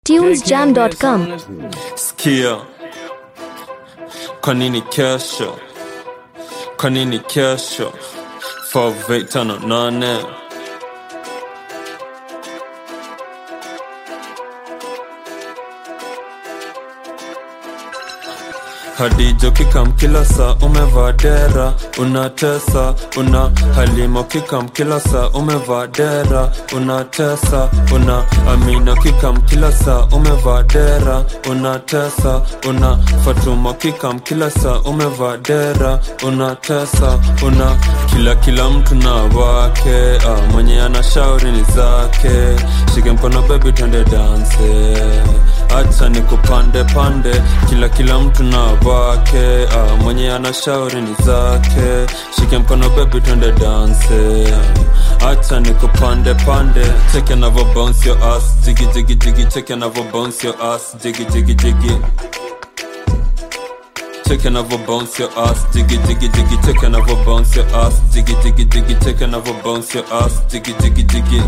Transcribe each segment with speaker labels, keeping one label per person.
Speaker 1: tunesjam.com
Speaker 2: Sikia, kwa nini kesho? Kwa nini kesho? 5858 Hadijo kikam kila saa umevaa dera unatesa una halimo kikam kila saa umevaa dera unatesa una amino kikam kila saa umevaa dera unatesa una fatuma kikam kila saa umevaa dera unatesa una kila kila mtu na wake ah, mwenye ana shauri ni zake shike mkono bebi twende danse acha ni kupande pande kila kila mtu na wake ah, mwenye ana shauri ni zake shike mkono bebi twende danse acha ni kupande pande cheke navo bounce your ass jigi jigi jigi cheke navo bounce your ass jigi jigi jigi Take another bounce your ass, jiggy jiggy jiggy. Take another bounce your ass, jiggy jiggy jiggy. Take another bounce your ass, jiggy jiggy jiggy.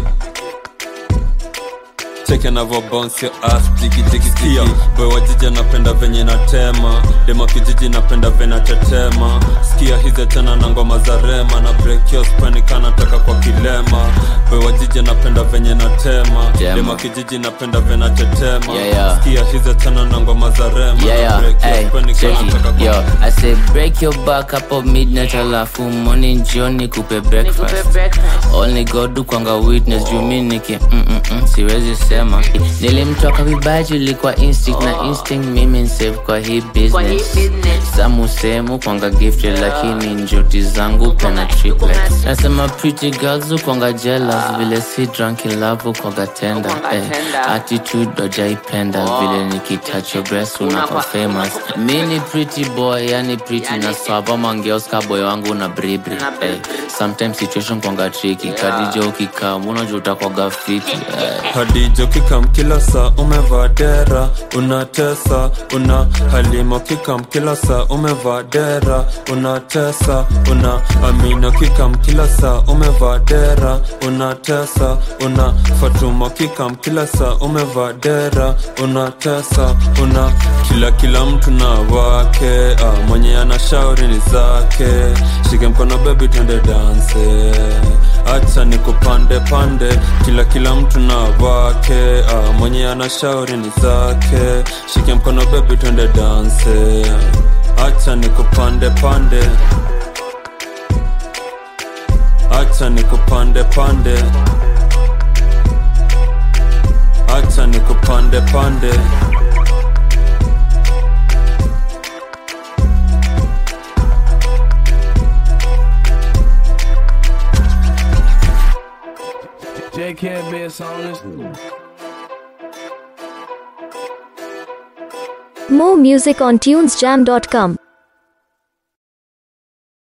Speaker 2: Take another bounce your ass, jiggy jiggy jiggy. Boy wa jiji napenda venye natema, dema kijiji napenda venye tetema. Sikia hizi tena na ngoma za rema na break your spine kana taka kwa kilema. Boy wa jiji napenda venye natema,
Speaker 3: Tema.
Speaker 2: dema kijiji napenda venye tetema.
Speaker 3: Yeah, yeah.
Speaker 2: Sikia hizi tena na ngoma za rema
Speaker 3: Yeah,
Speaker 2: na
Speaker 3: yeah,
Speaker 2: break your
Speaker 3: hey,
Speaker 2: spine
Speaker 3: check
Speaker 2: kana taka
Speaker 3: it,
Speaker 2: kwa
Speaker 3: yo I say break your back hapo midnight alafu morning jioni kupe breakfast Only God do kwanga witness juu mi niki mm, mm, mm, siwezi sema Nilimtoka vibaji ilikuwa instinct na instinct mimi nsave kwa hii business Samu semu kwanga gifted lakini njoti zangu pena triplets Nasema pretty girls kwanga jealous vile si drunk in love kwanga tender eh, Attitude dojaipenda vile nikitouch your breast unakuwa famous Mini pretty boy yani pretty na swaba mangeoska boy wangu na bribri eh, Sometimes situation kwanga tricky kadijo ukikaa unajua utakwaga fiti eh.
Speaker 2: hadijo kikam kila saa umevaa dera unatesa una halimo kikam kila saa umevaa dera unatesa una amino kikam kila saa umevaa dera unatesa una fatuma kikam kila saa umevaa dera unatesa una kila kila mtu na wake ah, mwenye ana shauri ni zake shike mkono bebi twende danse acha ni kupande pande kila kila mtu na wake ah, mwenye ana shauri ni zake shike mkono bebi twende danse acha ni kupande pande acha ni kupande pande acha ni kupande pande
Speaker 4: J can't be a song.
Speaker 1: More music on tunesjam.com